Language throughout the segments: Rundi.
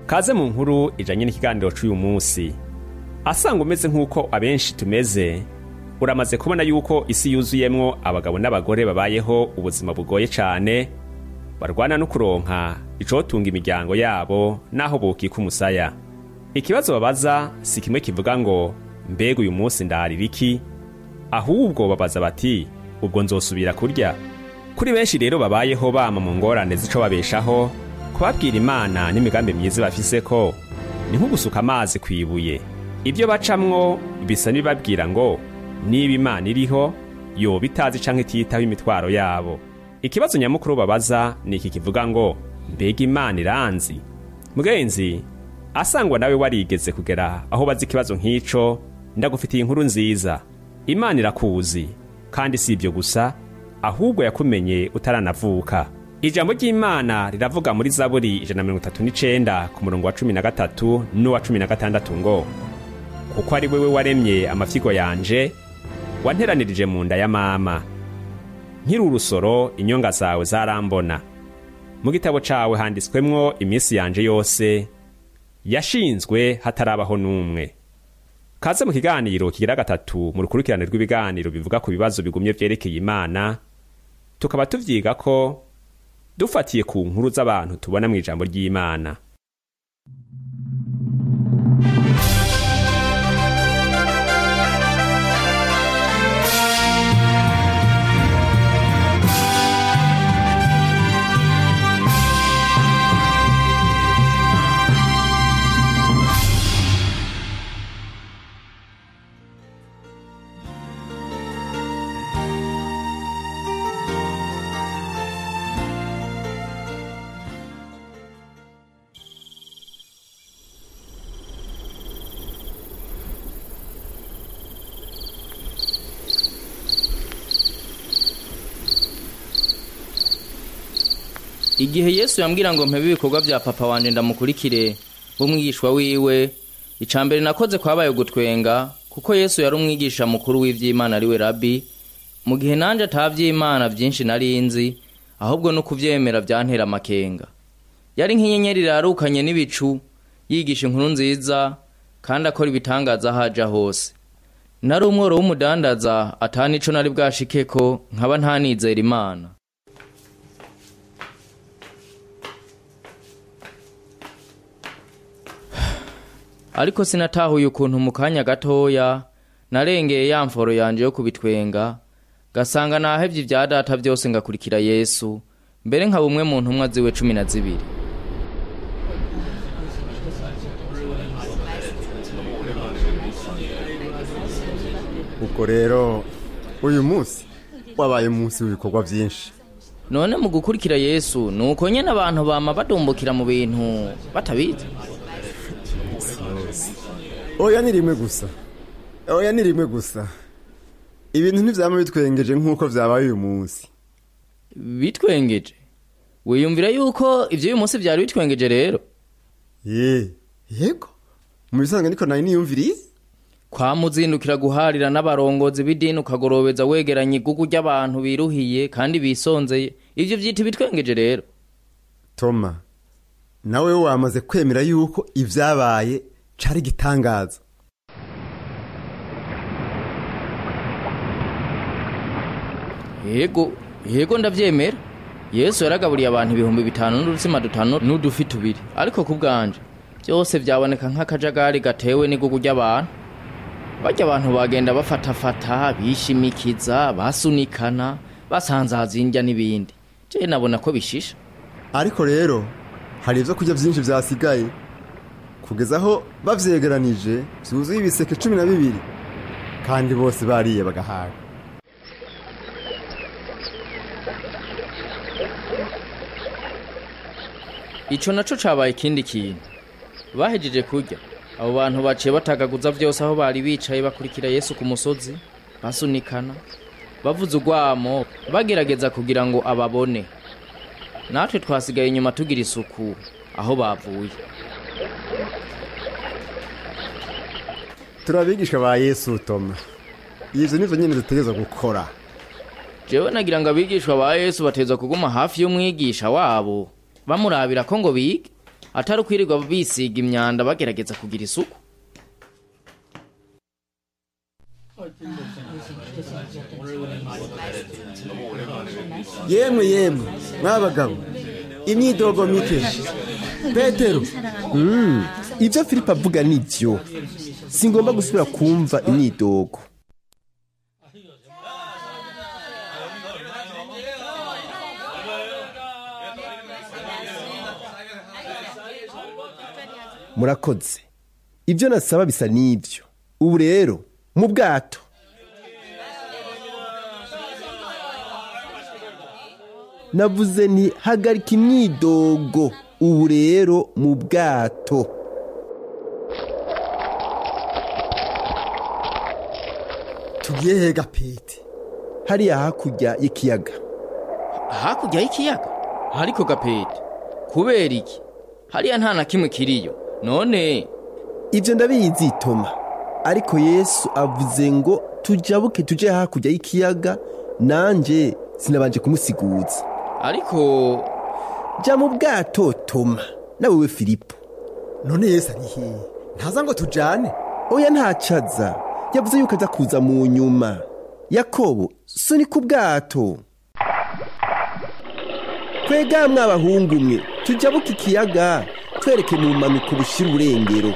kaze mu nkuru ijanye n'ikiganiro c'uyu munsi asanga umeze nk'uko abenshi tumeze uramaze kubona yuko isi yuzuyemwo abagabo n'abagore babayeho ubuzima bugoye cane barwana no kuronka icotunga imiryango yabo n'aho bokika umusaya ikibazo babaza si kimwe kivuga ngo mbega uyu munsi ndarira iki ahubwo babaza bati ubwo nzosubira kurya kuri benshi rero babayeho bama mu ngorane z'ico babeshaho kubabwira imana n'imigambi myiza bafise ko ni nko gusuka amazi ku ibuye ibyo bacamwo bisa n'ibibabwira ngo niba imana iriho yoba itazi canke ititaho imitwaro yabo ikibazo nyamukuru babaza ni iki kivuga ngo mbega imana iranzi mugenzi asangwa nawe warigeze kugera aho bazi ikibazo nk'ico ndagufitiye inkuru nziza imana irakuzi kandi si ibyo gusa ahubwo yakumenye utaranavuka ijambo ry'imana riravuga muri zaburi ijana na mirongo itatu n'icenda ku murongo wa cumi na gatatu n'uwa cumi na gatandatu ngo kuko ari wewe waremye amafyigo yanje wanteranirije mu nda ya mama nkiri urusoro inyonga zawe zarambona mu gitabo cawe handitswemwo iminsi yanje yose yashinzwe hatarabaho n'umwe kaze mu kiganiro kigira gatatu mu rukurikirane rw'ibiganiro bivuga ku bibazo bigumye vyerekeye imana tukaba tuvyiga ko dufatiye ku nkuru z'abantu tubona mu ijambo ry'imana igihe yesu yambwira ngo mpebe ibikorwa bya papa wanje ndamukurikire w'umwigishwa wiwe icya mbere nakoze kwabaye gutwenga kuko yesu yari umwigisha mukuru w'iby'imana ariwe rabi mu gihe nanjye ataby'imana byinshi nari nzi ahubwo no kubyemera byantera amakenga yari nk'inyenyeri irarukanye n'ibicu yigisha inkuru nziza kandi akora ibitangaza aho aja hose nari umworo w'umudandaza atana ico nari bwashikeko nkaba ntanizera imana ariko sinatahuye ukuntu mu kanya gatoya narengeye ya mforo yanje yo kubitwenga gasanga nahevye ibya data byose ngakurikira yesu mbere nka bumwe mu ntumwa ziwe cumi na zibiri ubwo rero uyu munsi wabaye umunsi w'ibikorwa byinshi none mu gukurikira yesu ni uko nyene abantu bama badumbukira mu bintu batabizi oya ni rimwe gusa oya ni rimwe gusa ibintu ntibyaba bitwengeje nk'uko byabaye uyu munsi bitwengeje wiyumvira yuko ivyo uyu munsi vyari bitwengeje rero ye yego mu bisanzwe niko nari niyumviriye kwamuzindukira guharira n'abarongozi b'idini ukagorobeza wegeranya igugu ry'abantu biruhiye kandi bisonzeye ivyo vyita ibitwengeje rero toma nawe wamaze kwemera yuko ibyabaye cari igitangaza yego yego ndavyemera yesu yaragaburiye abantu ibihumbi bitanu n'udutsima dutanu n'udufi tubiri ariko ku bwanje byose byaboneka nk'akajagari gatewe n'igugu ry'abantu barya abantu bagenda bafatafata bishimikiza basunikana basanzaza indya n'ibindi je nabona ko bishisha ariko rero hari ibyo kurya byinshi byasigaye kugeza aho bavyegeranije byuzuye ibiseke cumi na bibiri kandi bose bariye bagahaga ico naco cabaye ikindi kintu bahejeje kurya abo bantu baciye batagaguza vyose aho bari bicaye bakurikira yesu ku musozi basunikana bavuza urwamo bagerageza kugira ngo ababone natwe twasigaye inyuma tugira isuku aho bavuye turabigishwa ba yesu toma ivyo nivyo nyene dutegerezwa gukora jewe nagira ngo abigishwa ba yesu bateza kuguma hafi y'umwigisha wabo bamurabira ko ngo bige atari ukwirirwa bisiga imyanda bagerageza kugira isuku yemwe yemwe mwabagabo imyidogo mike petero ibyo filipo avuga ni byo singomba gusubira kumva imyidogo murakoze ibyo nasaba bisa n'ibyo ubu rero mu bwato navuze nti hagarika imyidogo ubu rero mu bwato tugiye hega pete hariya hakurya y'ikiyaga hakurya y'ikiyaga ariko gapete kubera iki hariya nta na kimwe kiriyo none ibyo ndabizi toma ariko yesu avuze ngo tujabuke tuje hakurya y'ikiyaga nanjye sinabanje kumusiguza ariko jya mu bwato toma nawe we filipo none yesu ari hehe ntaza ngo tujane oya ntacaza yavuze yuko aza kuza mu nyuma yakobo sunika ubwato twega mw'abahungu mwe tujabuke ikiyaga twereke mu mpanuka bushira urengero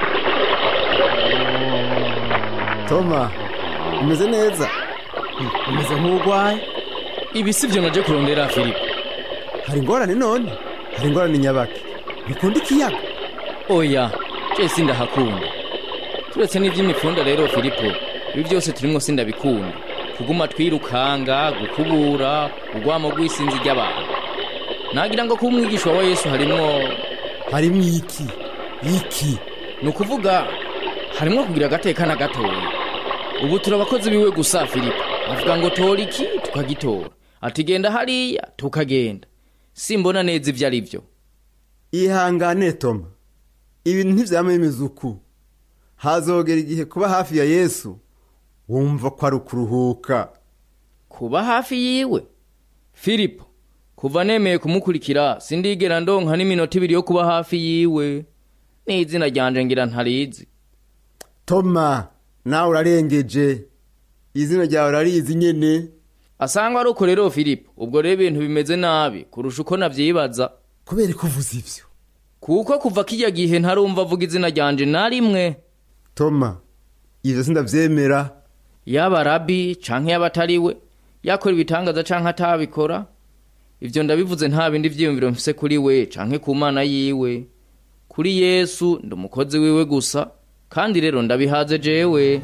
toma umeze neza umeze nk'urwaye ibi si byo naje kurondera filipo hari ingorane none hari ingorane nyabaki bikunda ikiyaga oya je sindahakunda turetse n'ivy'imifunda rero filipo ibi byose turimwo sindabikunda kuguma twirukanga gukubura urwamo rw'isinzi ry'abantu nagira ngo kuba umwigishwa wa yesu harimwo harimo iki iki ni ukuvuga harimwo kugira agateka na gatoya ubu turi abakozi biwe gusa filipo avuga ngo tora iki tukagitora ati genda hariya tukagenda simbona neza ibyo ari byo ihangane toma ibintu ntibyama bimeze uku hazogera igihe kuba hafi ya yesu wumva ko ari ukuruhuka kuba hafi yiwe filipo kuva nemeye kumukurikira sindigera ndonka n'iminota ibiri yo kuba hafi yiwe n'izina ryanje ngira ntarizi toma nawe urarengeje izina ryawe urarizi nyene asangwa ari uko rero filipo ubwo rero ibintu bimeze nabi kurusha uko navyibaza kubera ko uvuze ivyo kuko kuva kirya gihe ntarumva avuga izina ryanje na rimwe toma ivyo sindavyemera yaba rabi canke yaba atari we yakora ibitangaza canke atabikora ivyo ndabivuze nta bindi vyiyumviro mfise kuri we canke ku mana yiwe kuri yesu ndi umukozi wiwe gusa kandi rero ndabihaze jewe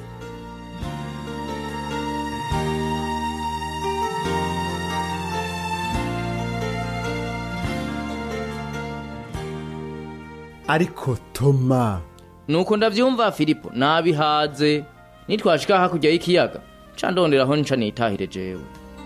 ariko toma nuko ndavyumva filipo nabihaze nitwashika hakurya y'ikiyaga ca ndonderaho nca nitahire jewe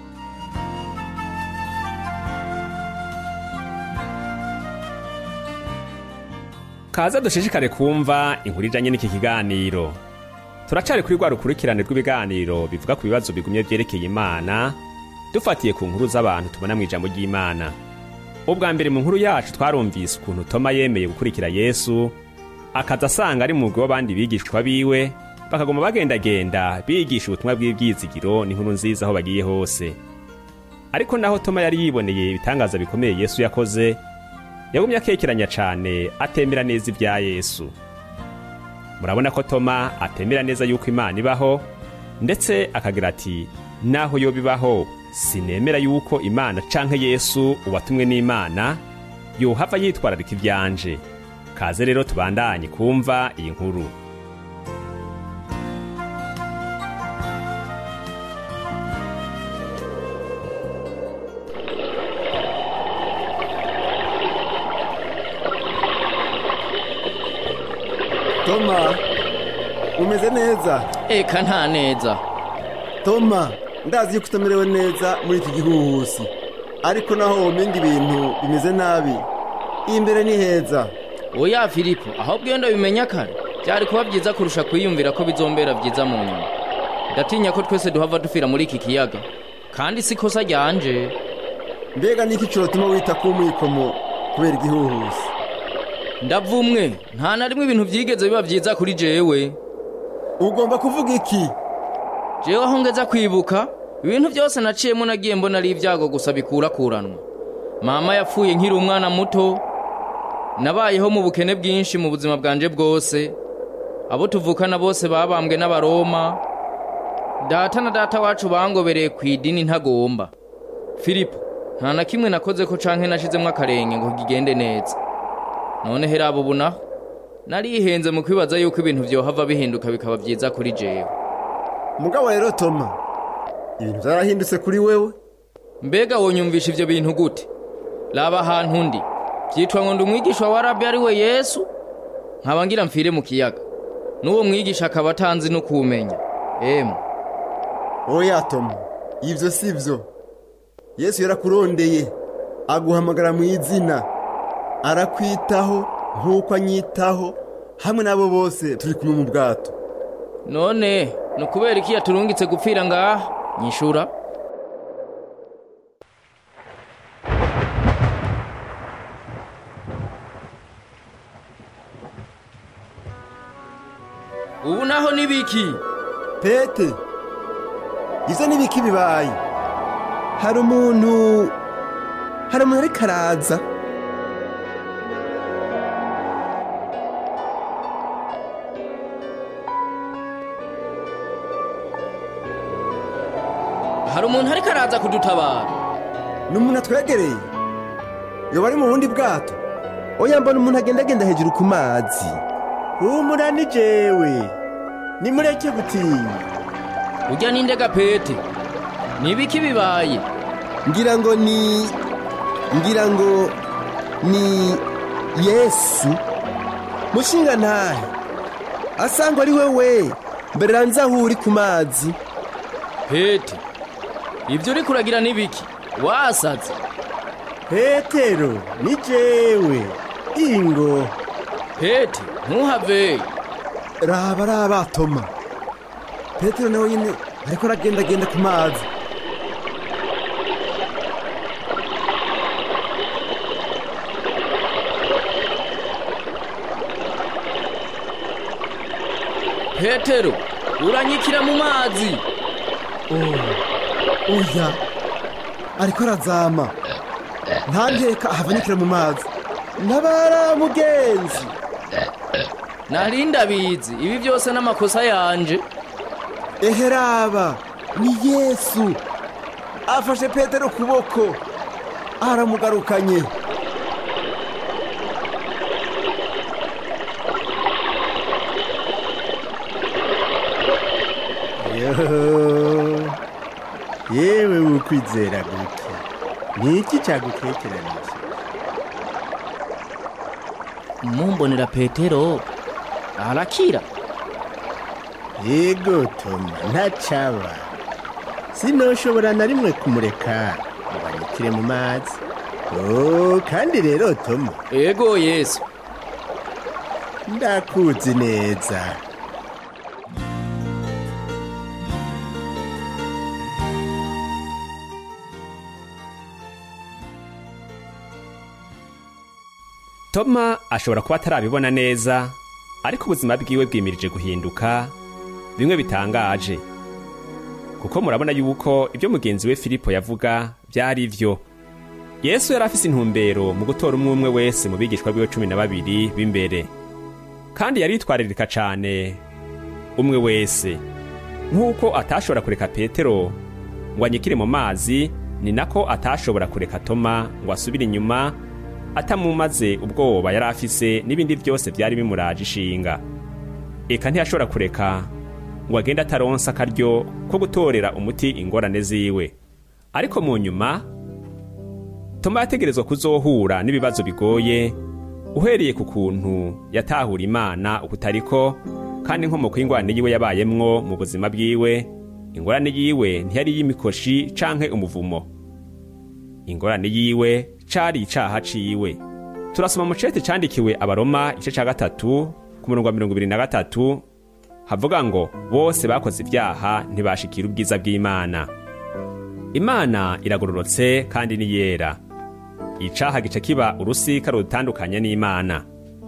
kaza dushishikare kumva inkuru ijanye n'iki kiganiro turacari kuri rwa rukurikirane rw'ibiganiro bivuga ku bibazo bigumye vyerekeye imana dufatiye ku nkuru z'abantu tubona mu ijambo ry'imana ubwa mbere mu nkuru yacu twarumvise ukuntu toma yemeye gukurikira yesu akaza asanga ari mu mugwi w'abandi bigishwa biwe bakaguma bagendagenda bigisha ubutumwa bw'ibyizigiro n'inkuru nziza aho bagiye hose ariko naho toma yari yiboneye ibitangaza bikomeye yesu yakoze yagumye akekeranya cane atemera neza ibya yesu murabona ko toma atemera neza yuko imana ibaho ndetse akagira ati naho yo bibaho sinemera yuko imana canke yesu uwatumwe n'imana yohava yitwararika ivyanje kaze rero tubandanye kumva iyi nkuru toma umeze neza eka nta neza toma ndazi yuko utamerewe neza muri iki gihuhusi ariko naho womenga ibintu bimeze nabi imbere ni heza oya filipo aho bwenda bimenya kare byari kuba byiza kurusha kwiyumvira ko bizombera byiza mu nyuma ndatinya ko twese duhava dupfira muri iki kiyaga kandi si ikosa ryanje mbega niki cyotuma wita ku mwikomo kubera igihuhusi ndavumwe nta na rimwe ibintu byigeze biba byiza kuri jewe ugomba kuvuga iki jewe aho ngeza kwibuka ibintu byose naciyemo nagiye mbona ari ibyago gusa bikurakuranwa mama yapfuye nkiri umwana muto nabayeho mu bukene bwinshi mu buzima bwanje bwose abo tuvukana bose babambwe n'abaroma data na data wacu bangobereye ku idini ntagomba filipo nta na kimwe nakoze ko canke nashizemo akarenge ngo kigende neza none herabo ubu naho narihenze mu kwibaza yuko ibintu vyohava bihinduka bikaba vyiza kuri jewe mugabo rero toma ibintu byarahindutse kuri wewe mbega wonyumvisha ivyo bintu gute raba ahantu ndi vyitwa ngo ndi umwigisha wa rabi ari we yesu nkaba ngira mfire mu kiyaga n'uwo mwigisha akaba atanzi no kumenya emu oya toma ibyo si byo yesu yarakurondeye aguhamagara mu izina arakwitaho nk'uko anyitaho hamwe n'abo bose turi kumwe mu bwato none ni ukubera iki yaturungitse gupfira ngaha nyishura ubu naho ni biki pete ibyo ni biki bibaye hari umuntu hari umuntu ariko araza hari umuntu ariko araza kudutabara ni umuntu atwegereye yoba ari mu bundi bwato oya mbona umuntu agenda agenda hejuru ku mazi humura ni jewe nimureke gutinya ujya n'indega pete ni biki bibaye ngira ngo ni ngira ngo ni yesu mushinga ntahe asanga ari wewe mbere ranze aho uri ku mazi pete ibyo uri kuragira ni biki wasaze petero ni jewe ingo pete ntuhave raba raba toma petero nawe nyine ariko aragendagenda ku mazi petero uranyikira mu mazi oya ariko arazama ntanteka ahavanyikira mu mazi ntabara mugenzi narindi abizi ibi byose n'amakosa yanje ehe raba ni yesu afashe petero ukuboko aramugarukanye yewe ukwizera guke ni iki cyagukekeranije mumbonera petero arakira yego toma ntacaba sinoshobora na rimwe kumureka ngo anyukire mu mazi oh kandi rero toma ego yesu ndakuzi neza toma ashobora kuba atarabibona neza ariko ubuzima bwiwe bwimirije guhinduka bimwe bitangaje kuko murabona yuko ibyo mugenzi we filipo yavuga byari byo yesu yari afise intumbero mu gutora umwe umwe wese mu bigishwa biwe cumi na babiri b'imbere kandi yaritwaririka cane umwe wese nk'uko atashobora kureka petero ngo anyikire mu mazi ni nako atashobora kureka toma ngo asubire inyuma atamumaze ubwoba yari afise n'ibindi byose byari bimuraje ishinga eka ntiyashobora kureka ngo agende ataronsa akaryo ko gutorera umuti ingorane ziwe ariko mu nyuma toma yategerezwa kuzohura n'ibibazo bigoye uhereye ku kuntu yatahura imana ukutariko kandi inkomoko y'ingorane yiwe yabayemwo mu buzima bwiwe ingorane yiwe ntiyari y'imikoshi canke umuvumo ingorane yiwe cari icaha ciwe turasoma mu cete candikiwe abaroma igice ca gatatu ku murongo wa mirongo ibiri na gatatu havuga ngo bose bakoze ibyaha ntibashikira ubwiza bw'imana imana iragororotse kandi ni yera icaha gica kiba urusika rudutandukanya n'imana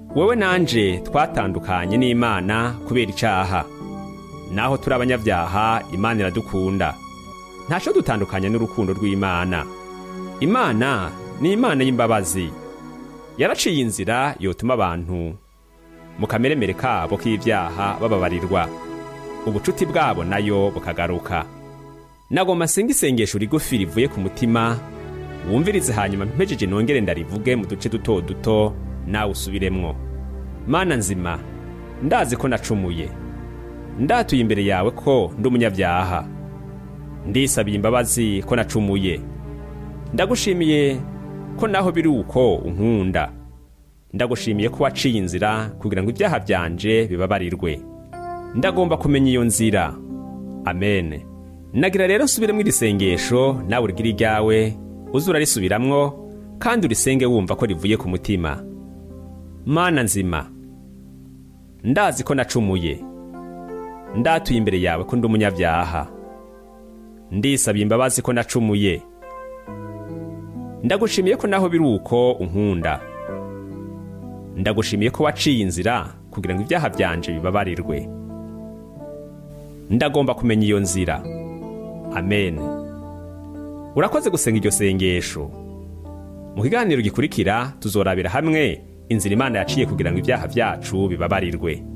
wowe nanje twatandukanye n'imana kubera icaha naho turi abanyabyaha imana iradukunda ntaco dutandukanya n'urukundo rw'imana imana ni imana y'imbabazi yaraciye inzira yotuma abantu mu kameremere kabo k'ibyaha bababarirwa ubucuti bwabo nayo bukagaruka nagomba nsenga isengesho rigufi rivuye ku mutima wumvirize hanyuma mpejeje nongere ndarivuge mu duce duto duto nawe usubiremwo mana nzima ndazi ko nacumuye ndatuye imbere yawe ko ndi umunyabyaha ndisabiye imbabazi ko nacumuye ndagushimiye ko naho biri uko unkunda ndagushimiye ko waciye inzira kugira ngo ibyaha byanje bibabarirwe ndagomba kumenya iyo nzira amen nagira rero nsubiremo iri sengesho nawe urigire iryawe uze urarisubiramwo kandi urisenge wumva ko rivuye ku mutima mana nzima ndazi ko nacumuye ndatuye imbere yawe ko ndi umunyabyaha ndisabiye imbabazi ko nacumuye ndagushimiye ko naho biri uko unkunda ndagushimiye ko waciye inzira kugira ngo ibyaha byanje bibabarirwe ndagomba kumenya iyo nzira amen urakoze gusenga iryo sengesho mu kiganiro gikurikira tuzorabira hamwe inzira imana yaciye kugira ngo ibyaha byacu bibabarirwe